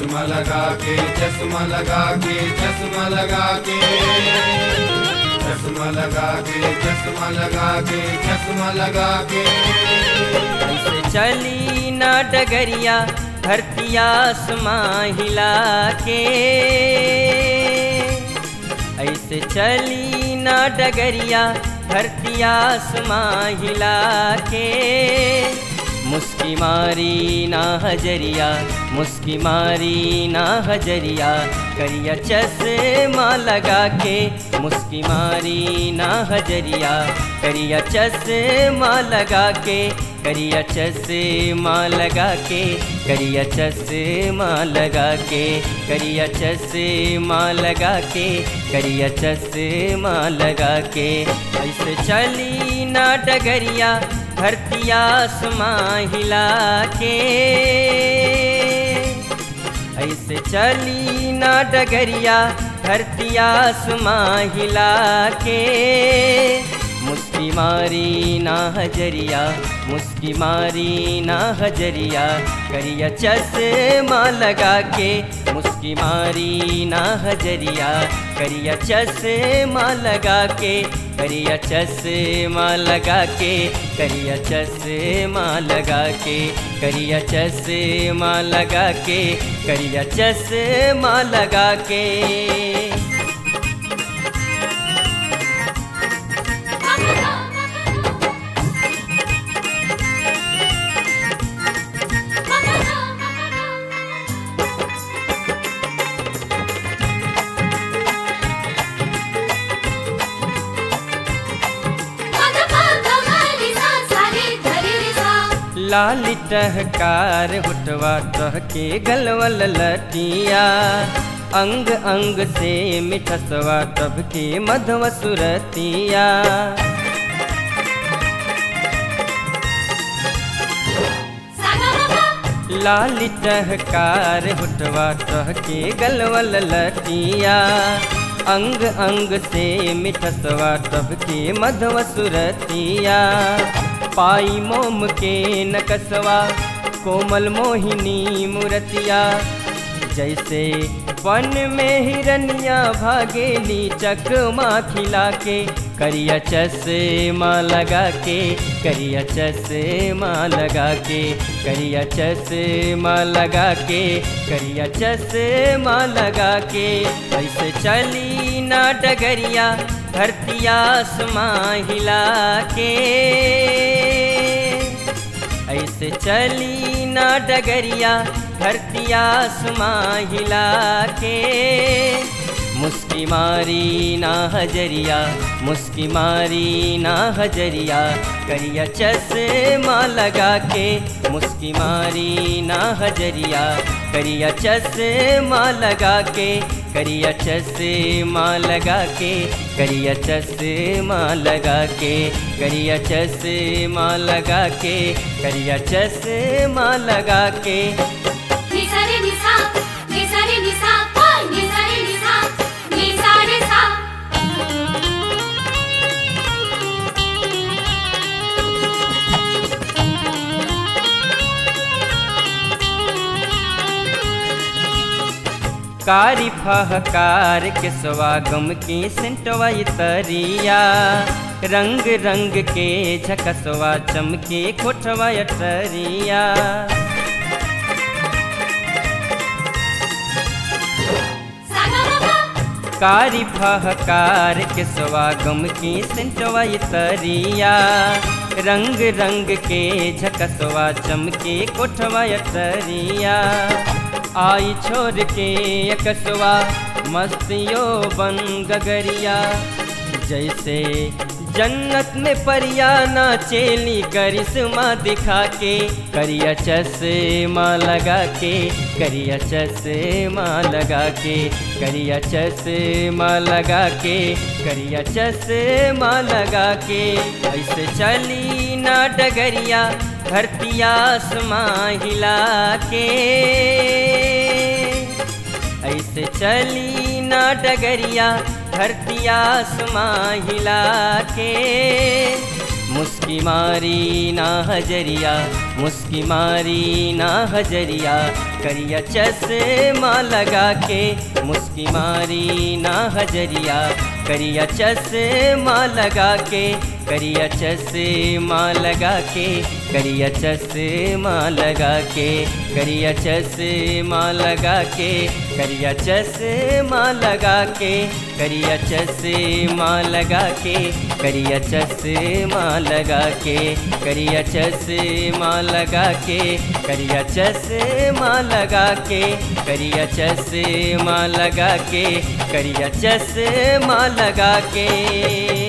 चश्मा लगा के चश्मा लगा के चश्मा लगा के चश्मा लगा के चश्मा लगा के चश्मा लगा के ऐसे चली ना डगरिया धरती आसमां हिला के ऐसे चली ना डगरिया धरती आसमां हिला के मुस्की मारी ना हजरिया मुस्की मारी ना हजरिया करिया चश्मा लगा के मुस्की मारी ना हजरिया करिया चश्मा लगा के करिया चश्मा लगा के करिया चश्मा लगा के करिया चश्मा लगा के करिया चश्मा लगा के ऐसे चली ना डगरिया धरती आसमां हिला के ऐसे चली ना डगरिया धरती आसमां हिला के मुस्की मारी ना हजरिया मुस्की मारी ना हजरिया करिया चश्मा लगा के मुस्की मारी ना हजरिया करिया चश्मा लगा के करिया चश्मा लगा के करिया चश्मा लगा के करिया चश्मा लगा के करिया चश्मा लगा के लाल टहकार हुटवा टहके गलवल लटिया अंग अंग से मिठसवा टबके मधव सुरतिया लाल टहकार हुटवा टहके गलवल लटिया अंग अंग से मिठसवा टबके मधव सुरतिया पाई मोम के नकसवा कोमल मोहिनी मूर्तिया जैसे वन में हिरनिया भागेली चकमा खिला के करिया चश्मा लगा के करिया चश्मा लगा के करिया चश्मा लगा के करिया चश्मा लगा के ऐसे चली ना डगरिया धरती आसमां हिला के ऐसे चली ना डगरिया धरती आसमां हिला के मुस्की मारी ना हजरिया मुस्की मारी ना हजरिया करिया चश्मा लगा के मुस्की मारी ना हजरिया करिया चश्मा लगा के करिया चश्मा लगा के करिया चश्मा लगा के करिया चश्मा लगा के करिया चश्मा लगा के निसारे निसा निसारे निसा ओय निसारे निसा निसारे सा कारी फहकार के स्वागम के सेंटवा तरिया रंग रंग के झकसवा चमके कोठवा टरिया सागा कारी फहकार के स्वागम के सेंटवा तरिया रंग रंग के झकसवा चमके कोठवा टरिया आई छोड़ के एकसवा मस्तियों बन गगरिया जैसे जन्नत में परिया ना चेली करिश्मा दिखा के करिया चश्मा लगा के करिया चश्मा लगा के करिया चश्मा लगा के करिया चश्मा लगा के ऐसे चली ना डगरिया धरती आसमां हिला के ऐसे चली ना डगरिया धरती आसमां हिला के मुस्की मारी ना हजरिया मुस्की मारी ना हजरिया करिया चश्मा लगा के मुस्की मारी ना हजरिया करिया चश्मा लगा के करिया चश्मा लगा के करिया चश्मा लगा के करिया चश्मा लगा के करिया चश्मा लगा के करिया चश्मा लगा के करिया चश्मा लगा के करिया चश्मा लगा के करिया चश्मा लगा के करिया चश्मा लगा के करिया चश्मा लगा के